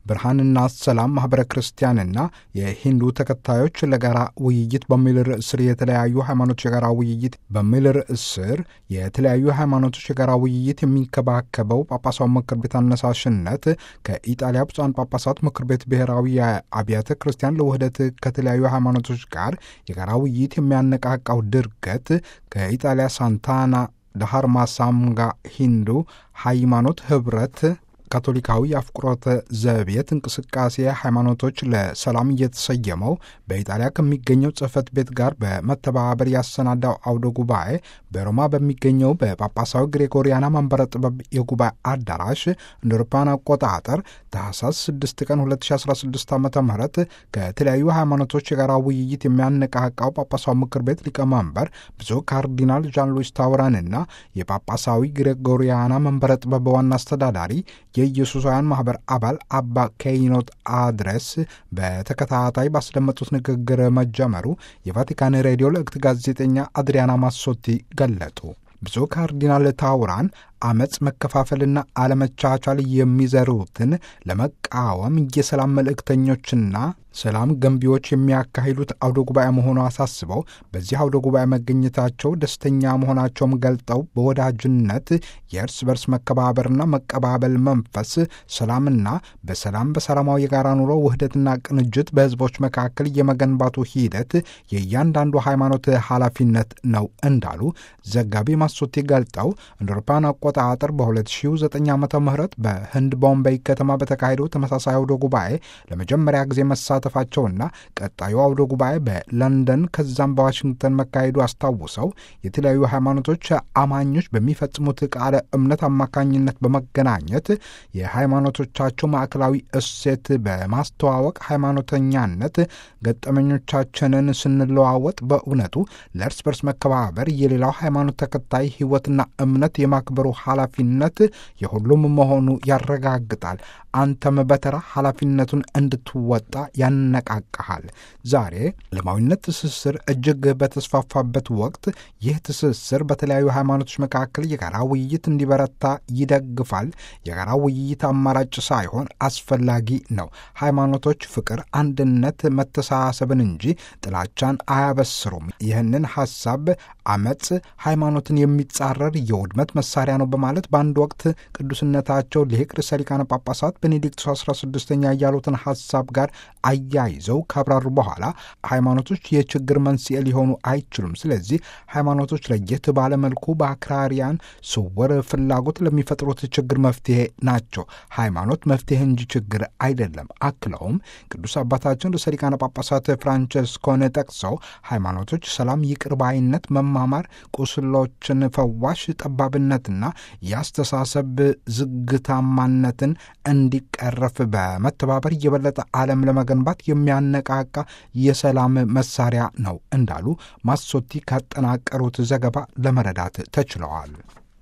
ብርሃንና ሰላም ማኅበረ ክርስቲያንና የሂንዱ ተከታዮች ለጋራ ውይይት በሚል ርዕስ ስር የተለያዩ ሃይማኖቶች የጋራ ውይይት በሚል ርዕስ ስር የተለያዩ ሃይማኖቶች የጋራ ውይይት የሚንከባከበው ጳጳሳዊ ምክር ቤት አነሳሽነት ከኢጣሊያ ብፁዓን ጳጳሳት ምክር ቤት ብሔራዊ የአብያተ ክርስቲያን ለውህደት ከተለያዩ ሃይማኖቶች ጋር የጋራ ውይይት የሚያነቃቃው ድርገት ከኢጣሊያ ሳንታና ዳሃርማ ሳምጋ ሂንዱ ሃይማኖት ኅብረት ካቶሊካዊ የአፍቁሮተ ዘቤት እንቅስቃሴ ሃይማኖቶች ለሰላም እየተሰየመው በኢጣሊያ ከሚገኘው ጽሕፈት ቤት ጋር በመተባበር ያሰናዳው አውደ ጉባኤ በሮማ በሚገኘው በጳጳሳዊ ግሬጎሪያና መንበረ ጥበብ የጉባኤ አዳራሽ እንደ አውሮፓውያን አቆጣጠር ታህሳስ 6 ቀን 2016 ዓ ም ከተለያዩ ሃይማኖቶች የጋራ ውይይት የሚያነቃቃው ጳጳሳዊ ምክር ቤት ሊቀመንበር ብፁዕ ካርዲናል ዣን ሉዊስ ታውራንና የጳጳሳዊ ግሬጎሪያና መንበረ ጥበብ ዋና አስተዳዳሪ የኢየሱሳውያን ማኅበር አባል አባ ኬይኖት አድረስ በተከታታይ ባስደመጡት ንግግር መጀመሩ የቫቲካን ሬዲዮ ለእክት ጋዜጠኛ አድሪያና ማሶቲ ገለጡ። ብፁዕ ካርዲናል ታውራን አመፅ፣ መከፋፈልና አለመቻቻል የሚዘሩትን ለመቃወም የሰላም መልእክተኞችና ሰላም ገንቢዎች የሚያካሂዱት አውደ ጉባኤ መሆኑ አሳስበው በዚህ አውደ ጉባኤ መገኘታቸው ደስተኛ መሆናቸውም ገልጠው በወዳጅነት የእርስ በርስ መከባበርና መቀባበል መንፈስ ሰላምና በሰላም በሰላማዊ የጋራ ኑሮ ውህደትና ቅንጅት በሕዝቦች መካከል የመገንባቱ ሂደት የእያንዳንዱ ሃይማኖት ኃላፊነት ነው እንዳሉ ዘጋቢ ማሶቴ ገልጠው እንደ አውሮፓውያን አቆጣጠር በ2009 ዓ ም በህንድ ቦምቤይ ከተማ በተካሄደው ተመሳሳይ አውደ ጉባኤ ለመጀመሪያ ጊዜ መሳተፋቸውና ቀጣዩ አውደ ጉባኤ በለንደን ከዛም በዋሽንግተን መካሄዱ አስታውሰው የተለያዩ ሃይማኖቶች አማኞች በሚፈጽሙት ቃለ እምነት አማካኝነት በመገናኘት የሃይማኖቶቻቸው ማዕከላዊ እሴት በማስተዋወቅ ሃይማኖተኛነት ገጠመኞቻችንን ስንለዋወጥ በእውነቱ ለእርስ በርስ መከባበር የሌላው ሃይማኖት ተከታይ ሕይወትና እምነት የማክበሩ ኃላፊነት የሁሉም መሆኑ ያረጋግጣል። አንተም በተራ ኃላፊነቱን እንድትወጣ ያነቃቃሃል። ዛሬ ዓለማዊነት ትስስር እጅግ በተስፋፋበት ወቅት ይህ ትስስር በተለያዩ ሃይማኖቶች መካከል የጋራ ውይይት እንዲበረታ ይደግፋል። የጋራ ውይይት አማራጭ ሳይሆን አስፈላጊ ነው። ሃይማኖቶች ፍቅር፣ አንድነት፣ መተሳሰብን እንጂ ጥላቻን አያበስሩም። ይህንን ሐሳብ አመፅ ሃይማኖትን የሚጻረር የውድመት መሳሪያ ነው በማለት በአንድ ወቅት ቅዱስነታቸው ሊቅ ርዕሰ ሊቃነ ጳጳሳት ቤኔዲክቱ 16ኛ ያሉትን ሐሳብ ጋር አያይዘው ካብራሩ በኋላ ሃይማኖቶች የችግር መንስኤ ሊሆኑ አይችሉም። ስለዚህ ሃይማኖቶች ለየት ባለመልኩ በአክራሪያን ስውር ፍላጎት ለሚፈጥሩት ችግር መፍትሄ ናቸው። ሃይማኖት መፍትሄ እንጂ ችግር አይደለም። አክለውም ቅዱስ አባታችን ርዕሰ ሊቃነ ጳጳሳት ፍራንቸስኮን ጠቅሰው ሃይማኖቶች ሰላም፣ ይቅር ባይነት፣ መማማር፣ ቁስሎችን ፈዋሽ፣ ጠባብነትና የአስተሳሰብ ዝግታማነትን እንዲቀረፍ በመተባበር የበለጠ ዓለም ለመገንባት የሚያነቃቃ የሰላም መሳሪያ ነው እንዳሉ ማሶቲ ካጠናቀሩት ዘገባ ለመረዳት ተችለዋል።